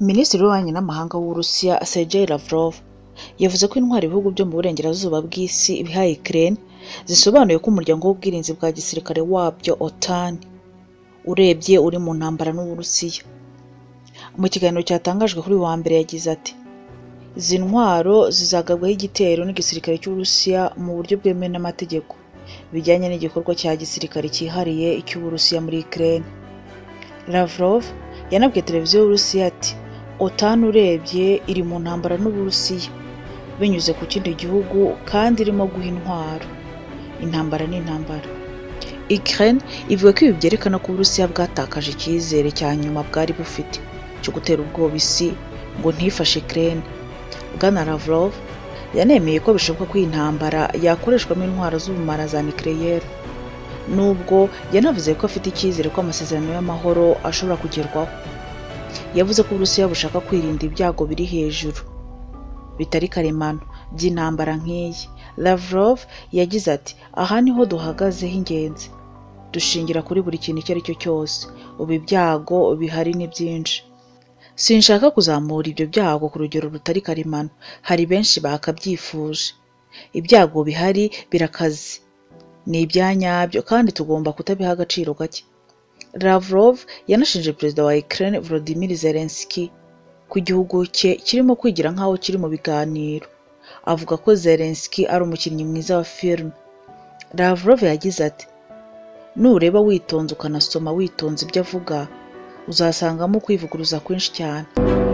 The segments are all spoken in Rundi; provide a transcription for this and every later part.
minisitiri w'ububanyi n'amahanga w'uburusiya sergei lavrov yavuze ko intwari ibihugu byo mu burengerazuba bw'isi bihaye ukraine zisobanuye ko umuryango w'ubwirinzi bwa gisirikare wabyo otan urebye uri mu ntambara n'uburusiya mu kiganiro cyatangajwe kuri uyu wa mbere yagize ati izi ntwaro zizagabwaho igitero n'igisirikare cy'uburusiya mu buryo bwemewe n'amategeko bijyanye n'igikorwa cya gisirikare cyihariye cy'uburusiya muri ukraine lavrov yanabwiye televiziyo y'uburusiya ati otan urebye iri mu ntambara n'uburusiya binyuze ku kindi gihugu kandi irimo guha intwaro intambara ni intambara ukraine ivuga ko ibi byerekana ko uburusiya bwatakaje icyizere cya nyuma bwari bufite cyo gutera ubwoba isi ngo ntifashe ukraine bwana lavrov yanemeye ko bishoboka ko iyi ntambara yakoreshwamo intwaro z'ubumara za nucleaire nubwo yanavuze ko afite icyizere ko amasezerano y'amahoro ashobora kugerwaho yavuze ko uburusiya bushaka kwirinda ibyago biri hejuru bitari karemano by'intambara nk'iyi lavrov yagize ati aha niho duhagaze h'ingenzi dushingira kuri buri kintu icyo ari cyo cyose ubu ibyago bihari ni byinshi sinshaka kuzamura ibyo byago ku rugero rutari karemano hari benshi bakabyifuje ibyago bihari birakaze ni ibyanyabyo kandi tugomba kutabiha agaciro gake lavrov yanashinje perezida wa ukraine volodymyr zelensky ko igihugu cye kirimo kwigira nk'aho kiri mu biganiro avuga ko zelensky ari umukinnyi mwiza wa filime lavrov yagize ati nureba witonze ukanasoma witonze ibyo avuga uzasangamo kwivuguruza kwinshi cyane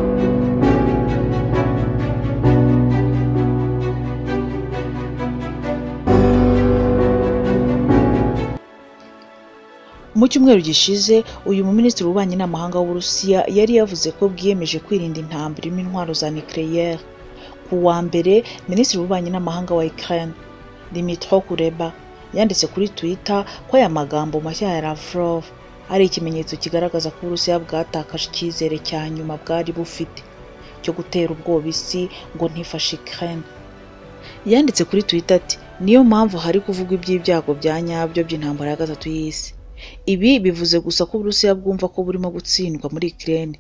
mu cyumweru gishize uyu muminisitiri w'ububanyi n'amahanga w'uburusiya yari yavuze ko bwiyemeje kwirinda intambara irimo intwaro za nucleaire ku wa mbere minisitiri w'ububanyi n'amahanga wa ukraine dimitro kuleba yanditse kuri twitter ko aya magambo mashya ya lavrov ari ikimenyetso kigaragaza ko uburusiya bwatakaje icyizere cya nyuma bwari bufite cyo gutera ubwoba isi ngo ntifashe ukraine yanditse kuri twitter ati niyo mpamvu hari kuvugwa iby'ibyago bya nyabyo by'intambara ya gatatu y'isi ibi bivuze gusa ko uburusiya bwumva ko burimo gutsindwa muri ukraine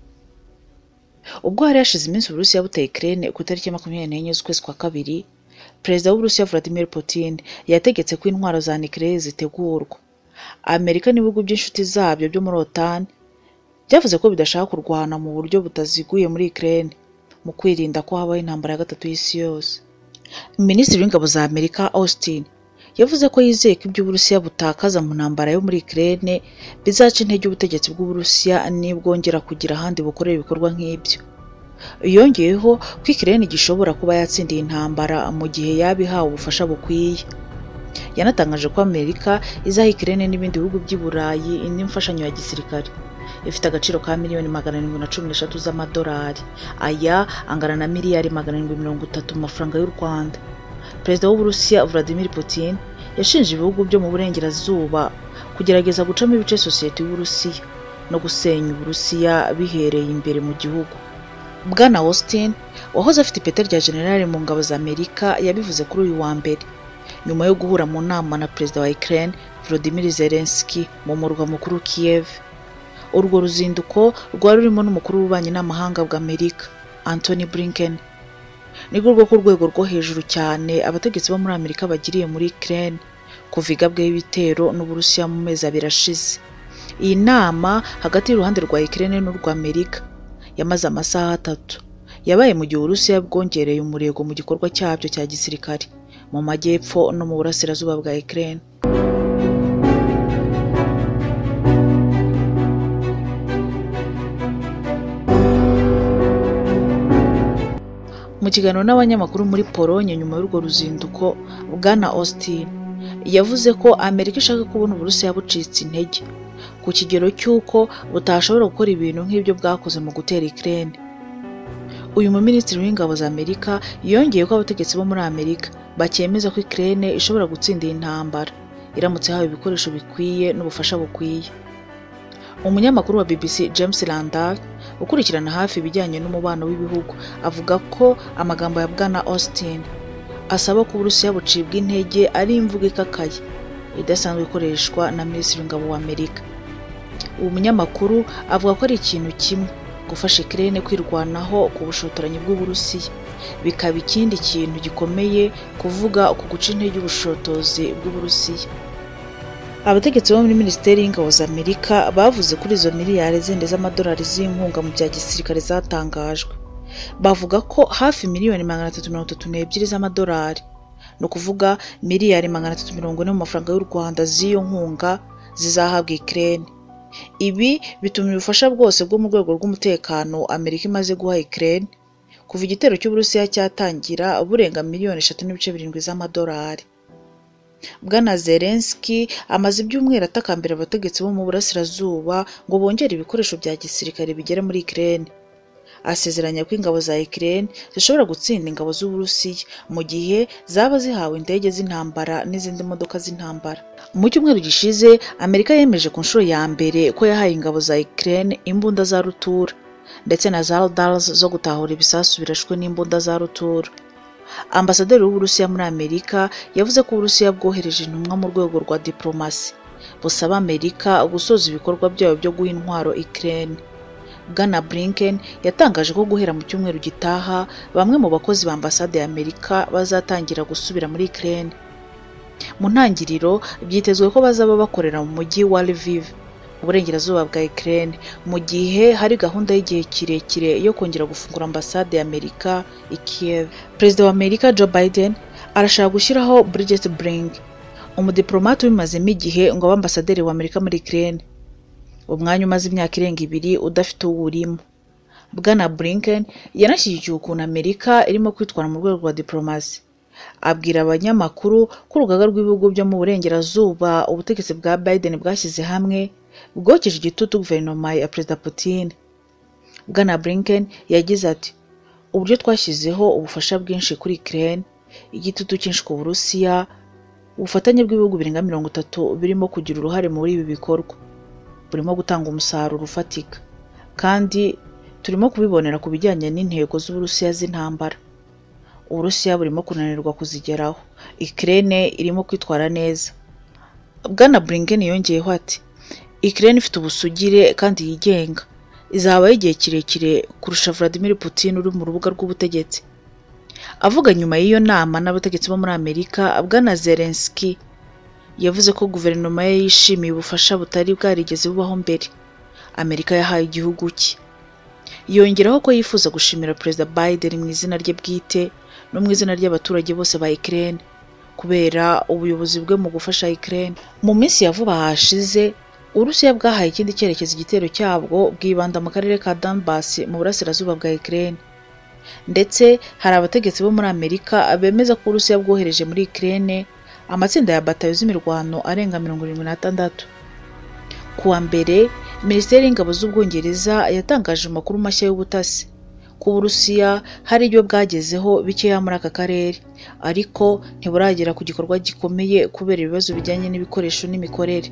ubwo hari hashize iminsi uburusiya buteye ukraine ku itariki makumyabiri n'enye z'ukwezi kwa kabiri perezida w'uburusiya vladimir putin yategetse ko intwaro za nucleaire zitegurwa amerika n'ibihugu by'inshuti zabyo byo muri otan byavuze ko bidashaka kurwana mu buryo butaziguye muri ukraine mu kwirinda ko habaho intambara ya gatatu y'isi yose minisitiri w'ingabo za amerika austin yavuze ko yizeye ko ibyo uburusiya butakaza mu ntambara yo muri ukraine bizaca intege ubutegetsi bw'uburusiya nibwongera kugira ahandi bukorera ibikorwa nk'ibyo yongeyeho ko ukraine gishobora kuba yatsindiye intambara mu gihe yaba ihawe ubufasha bukwiye yanatangaje ko amerika izaha ukraine n'ibindi bihugu by'i burayi indi mfashanyo ya gisirikare ifite agaciro ka miliyoni magana arindwi na cumi n'eshatu z'amadolari aya angana na miliyari magana arindwi mirongo itatu mu mafaranga y'u rwanda perezida w'uburusiya vladimir putin yashinje ibihugu byo mu burengerazuba kugerageza gucamo ibice sosiyete y'uburusiya no gusenya uburusiya bihereye imbere mu gihugu bwana austin wahoze afite ipeta rya generale mu ngabo za amerika yabivuze kuri uyu wa mbere nyuma yo guhura mu nama na perezida wa ukraine volodymyr zelensky mu murwa mukuru kiev urwo ruzinduko rwari rurimo n'umukuru w'ububanyi n'amahanga bw'amerika anthony blinken nirwo rwo ku rwego rwo hejuru cyane abategetsi bo muri amerika bagiriye muri ukraine kuva igabweho ibitero n'uburusiya mu mezi abiri ashize iyi nama hagati y'uruhande rwa ukraine n'urwa amerika yamaze amasaha atatu yabaye mu gihe uburusiya bwongereye umurego mu gikorwa cyabyo cya gisirikare mu majyepfo no mu burasirazuba bwa ukraine mu kiganiro n'abanyamakuru muri polonye nyuma y'urwo ruzinduko bwana austin yavuze ko amerika ishaka kubona uburusiya bucitse intege ku kigero cy'uko butashobora gukora ibintu nk'ibyo bwakoze mu gutera ukraine uyu muminisitiri w'ingabo za amerika yongeye ko abategetsi bo muri amerika bakemeza ko ukraine ishobora gutsinda iyi ntambara iramutse hawe ibikoresho bikwiye n'ubufasha bukwiye umunyamakuru wa bbc james landal ukurikirana hafi ibijyanye n'umubano w'ibihugu avuga ko amagambo ya bwana austin asaba ko uburusiya bucibwa intege ari imvugo ikakaye idasanzwe ikoreshwa na minisitiri w'ingabo wa amerika uwo munyamakuru avuga ko ari ikintu kimwe gufasha Ukraine kwirwanaho ku bushotoranyi bw'Uburusiya bikaba ikindi kintu gikomeye kuvuga ku guca intege ubushotozi bw'Uburusiya abategetsi bo muri minisiteri y'ingabo za Amerika bavuze kuri izo miliyari zindi z'amadolari z'inkunga mu bya gisirikare zatangajwe bavuga ko hafi miliyoni magana atatu mirongo itatu n'ebyiri z'amadolari ni ukuvuga miliyari magana atatu mirongo ine mu mafaranga y'u Rwanda z'iyo nkunga zizahabwa Ukraine ibi bituma ubufasha bwose bwo mu rwego rw'umutekano Amerika imaze guha Ukraine kuva igitero cy'Uburusiya cyatangira burenga miliyoni eshatu n'ibice birindwi z'amadolari Bwana Zelensky amaze ibyumweru atakambira abategetsi bo mu burasirazuba ngo bongere ibikoresho bya gisirikare bigera muri Ukraine asezeranya ko ingabo za Ukraine zishobora gutsinda ingabo z'Uburusiya mu gihe zaba zihawe indege z'intambara n'izindi modoka z'intambara mu cyumweru gishize Amerika yemeje ku nshuro ya mbere ko yahaye ingabo za Ukraine imbunda za rutura ndetse na za radars zo gutahura ibisasu birashwe n'imbunda za rutura ambasaderi w'Uburusiya muri Amerika yavuze ko Uburusiya bwohereje intumwa mu rwego rwa diplomasi busaba Amerika gusoza ibikorwa byayo byo guha intwaro Ukraine Bwana Blinken yatangaje ko guhera mu cyumweru gitaha bamwe mu bakozi ba ambasade ya Amerika bazatangira gusubira muri Ukraine mu ntangiriro byitezwe ko bazaba bakorera mu mujyi wa Lviv mu burengerazuba bwa Ukraine mu gihe hari gahunda y'igihe kirekire yo kongera gufungura ambasade ya Amerika i Kiev Perezida wa Amerika Joe Biden arashaka gushyiraho Bridget Brink umudiplomate ubimazemo igihe ngo abe ambasaderi wa Amerika muri Ukraine umwanya umaze imyaka irenga ibiri udafite uwo urimo Bwana Blinken yanashyigikiye ukuntu Amerika irimo kwitwara mu rwego rwa diplomasi abwira abanyamakuru ko urugaga rw'ibihugu byo mu burengerazuba ubutegetsi bwa Biden bwashyize hamwe bwokeje igitutu guverinoma ya Perezida Putin Bwana Blinken yagize ati uburyo twashyizeho ubufasha bwinshi kuri Ukraine igitutu cyinshi ku Burusiya ubufatanye bw'ibihugu birenga mirongo itatu birimo kugira uruhare muri ibi bikorwa burimo gutanga umusaruro ufatika kandi turimo kubibonera ku bijyanye n'intego z'Uburusiya z'intambara Uburusiya burimo kunanirwa kuzigeraho Ukraine irimo kwitwara neza Bwana Blinken yongeyeho ati Ukraine ifite ubusugire kandi yigenga izabaho igihe kirekire kurusha Vladimir Putin uri mu rubuga rw'ubutegetsi avuga nyuma y'iyo nama n'abategetsi bo muri Amerika Bwana Zelensky yavuze ko guverinoma ye yishimiye ubufasha butari bwarigeze bubaho mbere Amerika yahaye igihugu cye yongeraho ko yifuza gushimira Perezida Biden mu izina rye bwite no mu izina ry'abaturage bose ba Ukraine kubera ubuyobozi bwe mu gufasha Ukraine mu minsi ya vuba hashize Uburusiya bwahaye ikindi cyerekezo igitero cyabwo bwibanda mu karere ka Donbass mu burasirazuba bwa Ukraine ndetse hari abategetsi bo muri Amerika bemeza ko Uburusiya bwohereje muri Ukraine amatsinda ya batayo z'imirwano arenga mirongo irindwi n'atandatu ku wa mbere minisiteri y'ingabo z'ubwongereza yatangaje amakuru mashya y'ubutasi ko uburusiya hari ibyo bwagezeho bikeya muri aka karere ariko ntiburagera ku gikorwa gikomeye kubera ibibazo bijyanye n'ibikoresho n'imikorere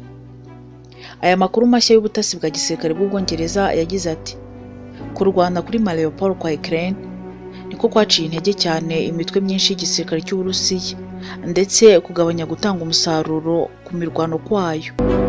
aya makuru mashya y'ubutasi bwa gisirikare bw'ubwongereza yagize ati kurwana kuri Mariupol kwa Ukraine niko kwaciye intege cyane imitwe myinshi y'igisirikare cy'uburusiya ndetse kugabanya gutanga umusaruro ku mirwano kwayo